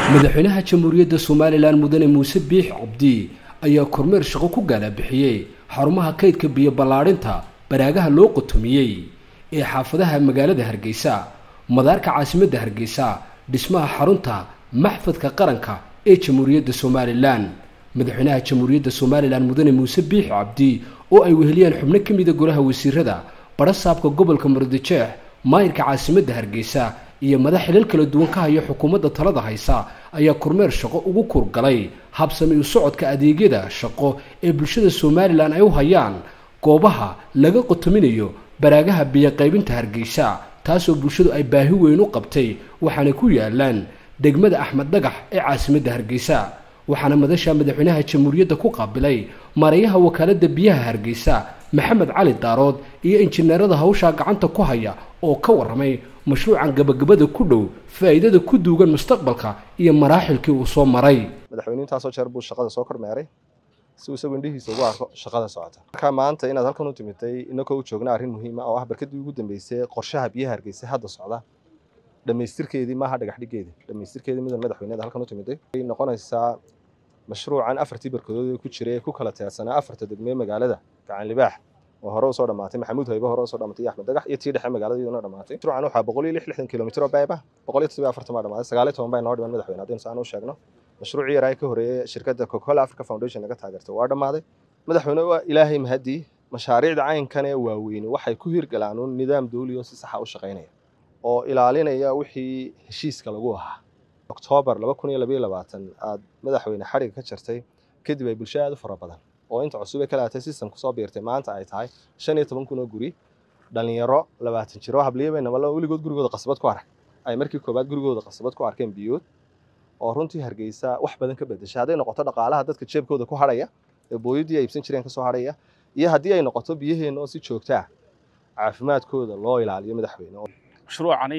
madaxweynaha jamhuuriyadda somalilan mudane muuse biix cabdi ayaa kormeer shaqo ku gaalabixiyey xarumaha kaydka biyo ballaadhinta baraagaha loo qotomiyey ee xaafadaha magaalada hargeysa madaarka caasimadda hargeysa dhismaha xarunta maxfadka qaranka ee jamhuuriyadda somalilan madaxweynaha jamhuuriyadda somalilan mudane muuse biix cabdi oo ay weheliyaan xubno ka mida golaha wasiirada barasaabka gobolka murudijeex maayirka caasimadda hargeysa iyo madax xilal kala duwan ka haya xukuumadda talada haysa ayaa kormeer shaqo ugu kurgalay habsami u socodka adeegyada shaqo ee bulshada somalilan ay u hayaan goobaha laga qotominayo baraagaha biyoqaybinta hargeysa taasoo bulshadu ay baahi weyn u qabtay waxaana ku yaalaan degmada axmed dhagax ee caasimadda hargeysa waxaana madasha madaxweynaha jamhuuriyadda ku qaabilay maarayaha wakaaladda biyaha hargeysa maxamed cali daarood iyo injineerada hawshaa gacanta ku haya oo ka warramay mashruucan gabagabada ku dhow faa'iidada ku duugan mustaqbalka iyo maraaxilkii uu soo maray madaxweyne intaasoo jeer buu shaqada soo kormeeray si uu isagu indhihiisa ugu arko shaqada socota markaa maanta inaad halkan u timitay inakoo u joogna arrin muhiima oo ah barkadii ugu dambeysay qorshaha biyaha hargeysa hadda socda dhammaystirkeedii maaha dhagaxdhigeedii dhammaystirkeedii midan madaxweyneda halkan u timiday ay noqonaysaa mashruucan afartii barkadood ee ku jiray ee ku kala teersanaa afarta degmee magaalada gacan libaax oo hore usoo dhamaatay maxamuud haybe hore usoo dhamaatay iyo axmed dagax iyo tii dhexe magaalada iyaduna dhamaatay mashruucan waxaa boqol iyo lix lixdan kilomitir oo beeb ah boqol iyo toddoba afartan baa dhamaaday sagaal iyo toban baa inoo dhiman madaxweyne haddaynu saan u sheegno mashruucii yaraa ka horeeyey shirkadda coca-cola africa foundation naga taageertay waa dhammaaday madaxweyne waa ilaahay mahadii mashaariicda caynkan ee waaweyni waxay ku hirgalaan un nidaam dawli oo si saxa u shaqaynaya oo ilaalinaya wixii heshiiska lagu ahaa oktoobar laba kun iyo labayo labaatan aad madaxweyne xadhiga ka jartay kadib ay bulsho aad u fara badan oo inta cusub ee ka laatay system kusoo biirtay maanta ay tahay shan iyo toban kun oo guri dhalinyaro labaatan jiro habliya nabalo weligood gurigooda qasabad ku arag ay markii koobaad gurigooda qasabad ku arkeen biyood oo runtii hargeysa wax badan ka bedeshay hadday noqoto dhaqaalaha dadka jeebkooda ku hadhaya ee booyadii ay iibsan jireen kasoo hadhaya iyo haddii ay noqoto biyaheenna oo si joogtaa caafimaadkooda loo ilaaliyo madaxweyne mashruucani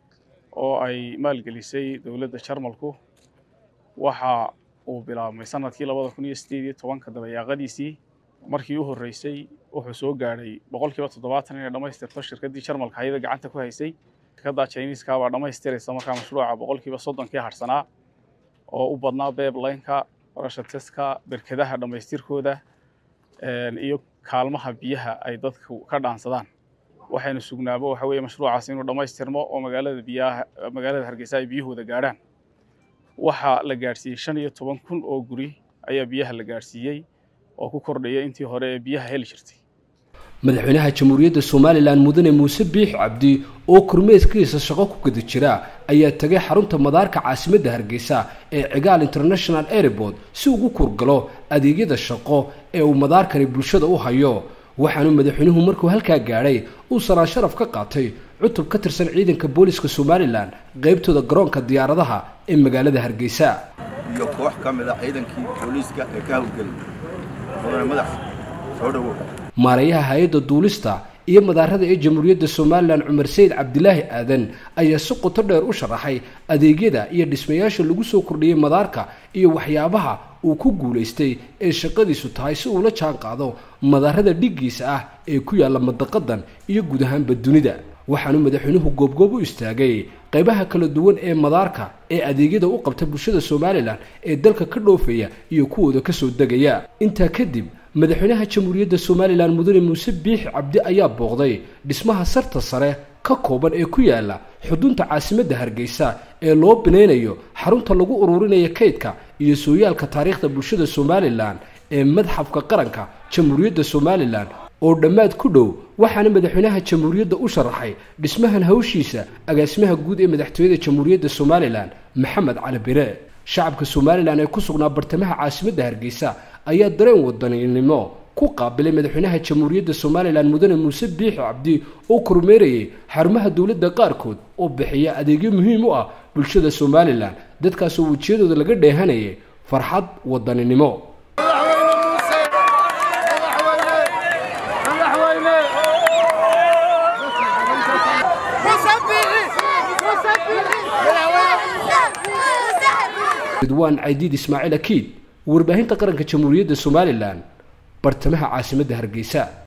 oo ay maalgelisay dowladda jarmalku waxa uu bilaabmay sanadkii labada kun iyo sideed iyo tobanka dabayaaqadiisii markii u horreysay wuxuu soo gaadhay boqolkiiba toddobaatan inay dhammaystirto shirkaddii jarmalka hayada gacanta ku haysay shirkadda chiniiska baa dhammaystiraysa markaa mashruuca boqolkiiba soddonkii harsanaa oo u badnaa beeblaynka rashateska berkadaha dhammaystirkooda iyo kaalmaha biyaha ay dadku ka dhaansadaan waxaynu sugnaabo waxa weeye mashruucaas inuu dhammaystirmo oo magaalada biyaha magaalada hargeysa ay biyahooda gaadhaan waxaa la gaadhsiiyey shan iyo toban kun oo guri ayaa biyaha la gaadhsiiyey oo ku kordhaya intii hore ee biyaha heli jirtay madaxweynaha jamhuuriyadda somalilan mudane muuse biix cabdi oo kormeedkiisa shaqo ku gada jira ayaa tagay xarunta madaarka caasimadda hargeysa ee cigaal international airport si ugu kurgalo adeegyada shaqo ee uu madaarkani bulshada u hayo waxaanu madaxweynuhu markuu halkaa gaadhay uu sanaan sharaf ka qaatay cutub ka tirsan ciidanka booliska somalilan qaybtooda garoonka diyaaradaha ee magaalada hargeysa iyo koox ka mid a ciidankii booliiska ee ka hawlgelay mudane madax soo dhowow maarayaha hay-adda duulista iyo madaarada ee jamhuuriyadda somalilan cumar sayid cabdilaahi aadan ayaa si qoto dheer u sharaxay adeegyada iyo dhismayaasha lagu soo kordhiyey madaarka iyo waxyaabaha uu ku guulaystay ee shaqadiisu tahay si uula jaan qaado madaarada dhiggiisa ah ee ku yaalla madaqadan iyo guud ahaanba dunida waxaanu madaxweynuhu goobgoob u istaagay qaybaha kala duwan ee madaarka ee adeegyada u qabta bulshada somalilan ee dalka ka dhoofaya iyo kuwooda kasoo degaya intaa kadib madaxweynaha jamhuuriyadda somalilan mudane muuse biix cabdi ayaa booqday dhismaha sarta sare ka kooban ee ku yaala xudunta caasimadda hargeysa ee loo binaynayo xarunta lagu ururinayo kaydka iyo sooyaalka taariikhda bulshada somalilan ee madxafka qaranka jamhuuriyadda somalilan oo dhammaad ku dhow waxaana madaxweynaha jamhuuriyadda u sharaxay dhismahan hawshiisa agaasimaha guud ee madaxtooyada jamhuuriyadda somalilan maxamed cali bire shacabka somalilan ee ku sugnaa bartamaha caasimadda hargeysa ayaa dareen wadaninimo ku qaabilay madaxweynaha jamhuuriyadda somalilan mudane muuse biixi cabdi oo kormeerayay xarumaha dowladda qaarkood oo bixiya adeegyo muhiim u ah bulshada somalilan dadkaasoo wejiyadooda laga dheehanayay farxad wadaninimo ridwaan caydiid ismaaciil akiid warbaahinta qaranka jamhuuriyadda somalilan bartamaha caasimadda hargeysa